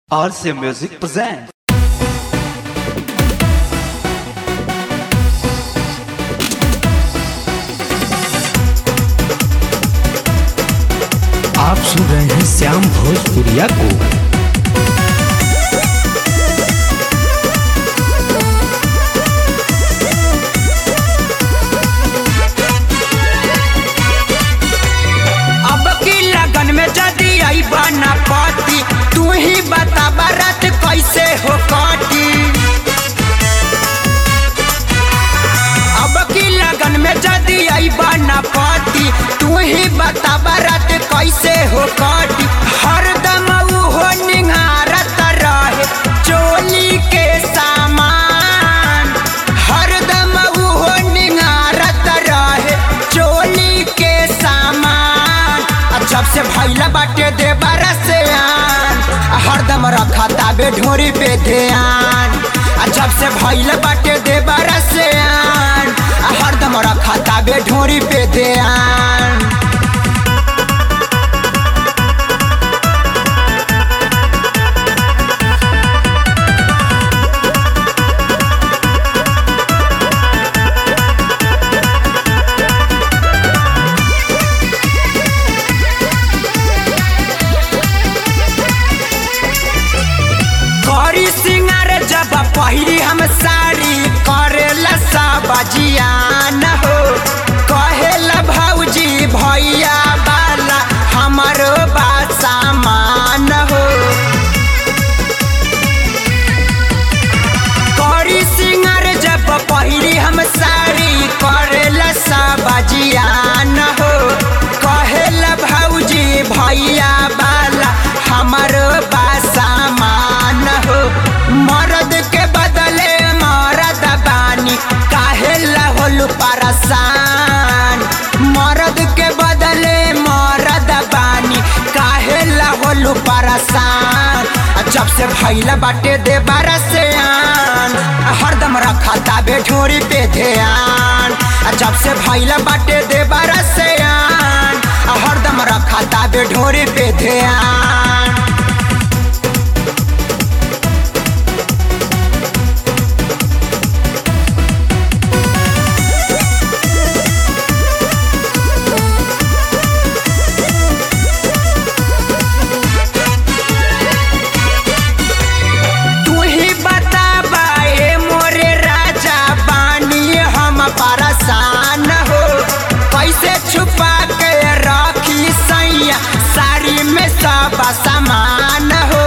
RC Music presents. आप सुन रहे हैं श्याम भोजपुरिया को अब की लगन में जदी आई बना पाती तू ही बता बारात कैसे हो काटी अब की लगन में जदी आई बना पाती तू ही बता बारात कैसे हो काटी हरदम ऊ हो निहारत रहे चोली के सामान हरदम ऊ हो निहारत रहे चोली के सामान आ जब से भैला बाटे दे से आन आ हरदम रखा ताबे ढोरी पे ध्यान आ जब से भैला बाटे दे से आन आ हरदम रखा ताबे ढोरी पे ध्यान करी सिंगार जब पहिरी हम साड़ी करेला सब जियान हो कहेला भौजी भैया बाला हमारो बा सामान हो करी सिंगार जब पहिरी हम साड़ी करेला सब जियान हो कहेला भौजी भैया बाला हमारो बा सामान हो मर्द के बदले मरद बानी काहेला होलू परेशान मर्द के बदले मरद बानी काहेला होलू परेशान आ जब से भैला बाटे दे से आन आ हरदम रखा ताबे ढोरी पे ध्यान आ जब से भैला बाटे दे से आन आ हरदम रखा ताबे ढोरी पे ध्यान तू ही बता बाए मोरे राजा बानी हम परेशान हो कैसे छुपा के रखी सैया साड़ी में सब सामान हो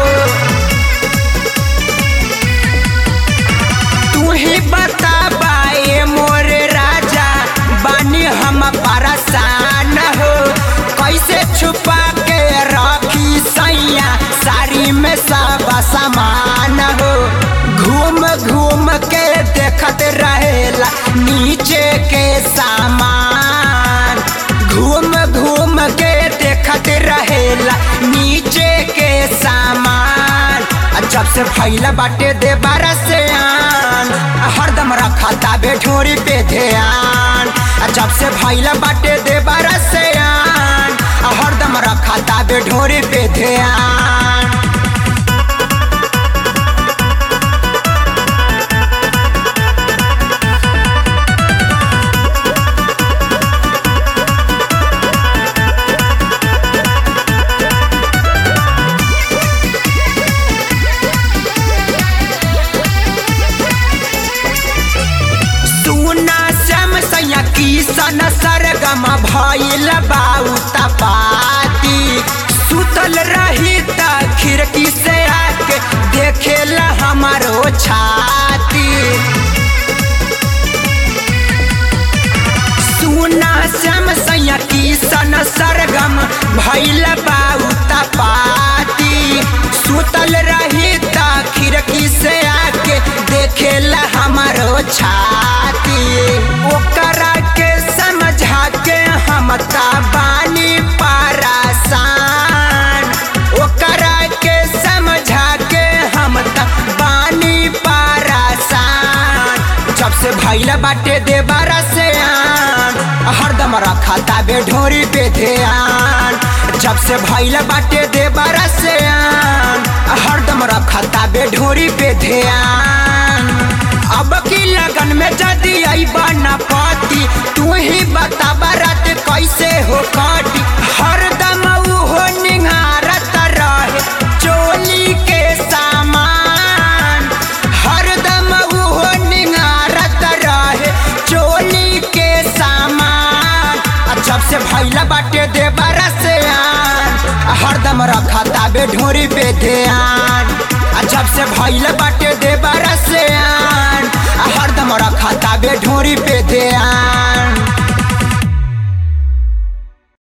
तू ही बता बाए मोरे राजा बानी हम परेशान हो कैसे छुपा के रखी सैया साड़ी में सब सामान हो घूम घूम के देखत रहेला नीचे के सामान घूम घूम के देखत रहेला नीचे के सामान आ जब से भैला बाटे दे से आन आ हरदम रखा ताबे ढोरी पे ध्यान आ जब से भैला बाटे दे से आन आ हरदम रखा ताबे ढोरी पे ध्यान सुना श्याम सैया किसन सरगम भइल बाऊ तपाती सुतल रही त खिड़की से आके देखेला हमारो छाती सुना श्याम सैया किसन सरगम भइल बाऊ तपाती सुतल रही त खिड़की से आके देखेला हमारो छाती ओकरा के समझा के हम ता बानी परेशान ओकरा के समझा के हम ता बानी परेशान जब से भैला बाटे दे से आन हरदम रखा ताबे ढोरी पे ध्यान जब से भैल बाटे दे से आन हरदम ढोरी पे ध्यान अब की लगन में जदी आई बना पाती तू ही बता बारात कैसे हो काटी हरदम हो निहारत रहे चोली के सामान हरदम हो निहारत रहे चोली के सामान आ जब से भैला बाटे दे से आन आ हरदम रखा ताबे ढोरी पे ध्यान आ जब से भैला बाटे दे से आन आ हरदम रखा ताबे ढोरी पे ध्यान